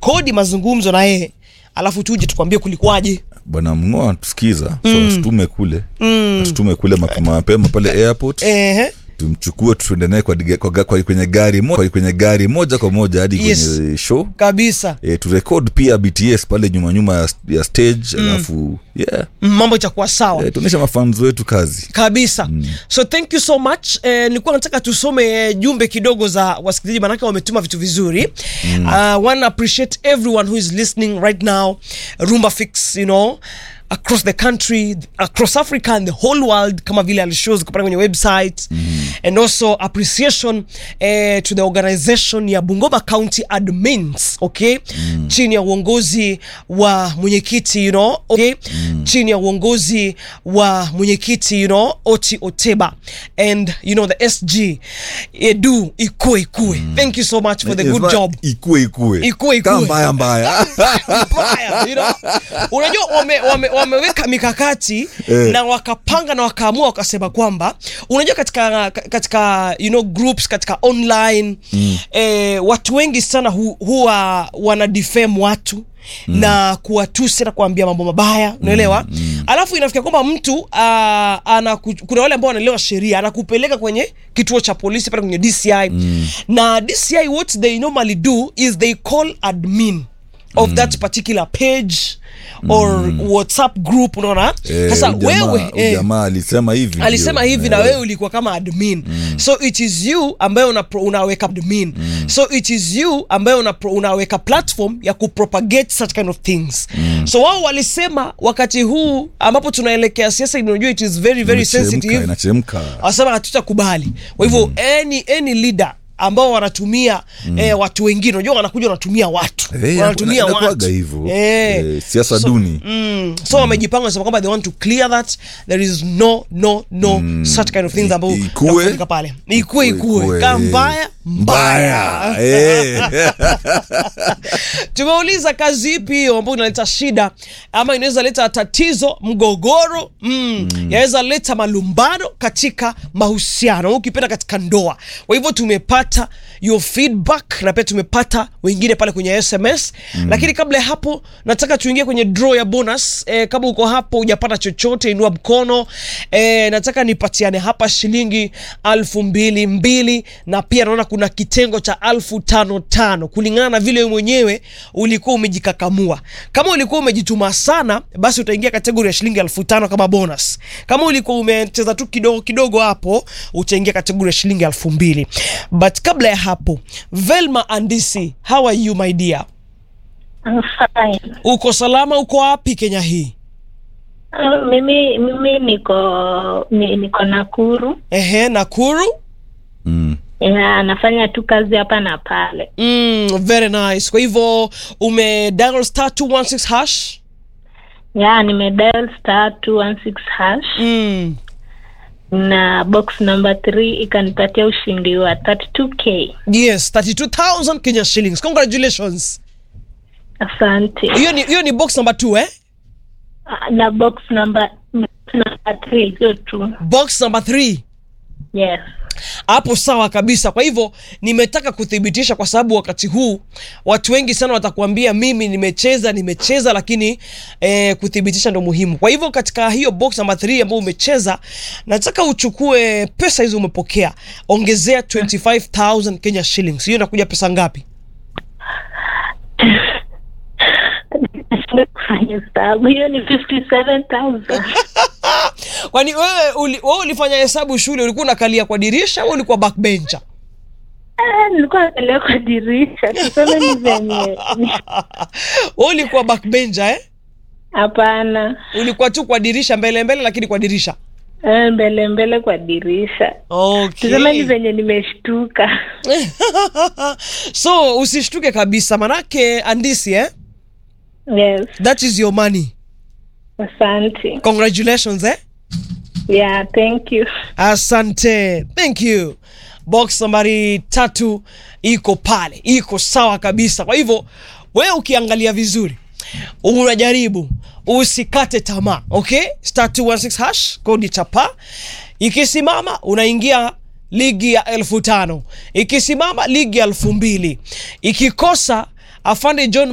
turekodi mazungumzo na yeye alafu tuje tukwambie kulikuwaje bwana mngoa tusikiza so asitume kule asitume kule mapema mapema pale airport Ehe. tumchukue tuende naye kwa, diga- kwa, ga- kwa, kwenye gari moja kwenye gari moja kwa moja hadi Yes. kwenye show kabisa e, turekod pia bts pale nyuma nyuma ya, ya stage alafu yeah Mm, mambo itakuwa sawa e, tuonyesha mafans wetu kazi kabisa so thank you so much eh, nilikuwa nataka tusome eh, jumbe kidogo za wasikilizaji manake wametuma vitu vizuri mm. uh, wanna appreciate everyone who is listening right now rumba fix you know across the country across africa and the whole world kama vile alishows kupata kwenye website mm. and also appreciation eh, to the organization ya bungoma county admins okay mm. chini ya uongozi wa mwenyekiti you know okay mm. chini ya uongozi wa mwenyekiti you know oti oteba and you know the sg edu ikue ikue mm. thank you so much for the good Inafaa job ikue ikue Ikue, Kama ikue. mbaya mbaya mbaya you know? unajua wame, wame, wameweka mikakati Eh. na wakapanga na wakaamua wakasema kwamba unajua katika katika you know groups katika online mm. eh, watu wengi sana hu, huwa wana defame watu Mm. na kuwatusi na kuambia mambo mabaya unaelewa mm, mm. alafu inafikia kwamba mtu uh, anaku, kuna wale ambao wanaelewa sheria anakupeleka kwenye kituo cha polisi pale kwenye dci mm. na dci what they normally do is they call admin of that particular page or whatsapp group unaona Eh, sasa huyu jamaa- wewe huyu eh, jamaa alisema hivi alisema ndio. hivi na Eh, wewe ulikuwa kama admin mm. so it is you ambaye una unaweka admin mm. so it is you ambaye una unaweka platform ya kupropagate such kind of things mm. so wao walisema wakati huu ambapo tunaelekea siasa unajua it is very very inachemka, sensitive inachemka wasema hatutakubali kwa hivyo any, any leader ambao wanatumia mm. eh, watu wengine unajua wanakuja wanatumia watu Eh, wanatumia ina- watu inakuwaga hivyo eh. Eh, siasa duni Mm. so wamejipanga wanasema kwamba they want to clear that there is no no no such kind of things ambao Ikue. yanafanyika pale ikue ikue Ikue, kaa eh. mbaya mbaya mbaya eh. tumeuliza kazi ipi hiyo ambayo inaleta shida ama inaweza leta tatizo mgogoro mm. yaweza leta malumbano katika mahusiano au ukipenda katika ndoa kwa hivyo tumepata your feedback na pia tumepata wengine pale kwenye sms mm. lakini kabla ya hapo nataka tuingie kwenye draw ya bonus e, kama uko hapo hujapata chochote inua mkono e, nataka nipatiane hapa shilingi alfu mbili mbili na pia naona kuna kitengo cha alfu tano tano kulingana na vile wewe mwenyewe ulikuwa umejikakamua kama ulikuwa umejituma sana basi utaingia kategori ya shilingi elfu tano kama bonus kama ulikuwa umecheza tu kidogo kidogo hapo utaingia kategori ya shilingi elfu mbili but kabla ya hapo velma andisi how are you my dear I'm fine. uko salama uko wapi kenya hii Uh, mimi mimi niko ni, niko Nakuru. ehe nakuru mm. Yeah, nafanya tu kazi hapa na pale. mm, very nice kwa hivyo ume dial star 216 hash Yeah, nimedial star 216 hash mm. na box number 3 ikanipatia ushindi wa 32k. yes 32000 kenya shillings congratulations Asante. hiyo ni, hiyo ni box number 2 eh Uh, na box number number 3 hiyo tu. box number 3 Yes. hapo sawa kabisa kwa hivyo nimetaka kuthibitisha kwa sababu wakati huu watu wengi sana watakuambia mimi nimecheza nimecheza lakini eh, kuthibitisha ndo muhimu kwa hivyo katika hiyo box namba 3 ambayo umecheza nataka uchukue pesa hizo umepokea ongezea 25000 kenya shillings hiyo inakuja pesa ngapi Nashindwa kufanya hesabu. Hiyo ni 57000. kwani wewe uli, wewe ulifanya hesabu shule ulikuwa unakalia kwa dirisha au ulikuwa backbencher Ah, nilikuwa naangalia kwa dirisha. Tuseme ni venye wewe ulikuwa backbencher eh hapana. ulikuwa tu kwa dirisha mbele mbele lakini kwa dirisha Eh, mbele mbele kwa dirisha tuseme ni okay. venye nimeshtuka so usishtuke kabisa manake andisi eh? yes that is your money asante congratulations eh? yeah thank you asante thank you box nambari tatu iko pale iko sawa kabisa kwa hivyo wewe ukiangalia vizuri unajaribu usikate tamaa okay star 216 hash kodi chapa ikisimama unaingia ligi ya elfu tano ikisimama ligi ya elfu mbili ikikosa afande john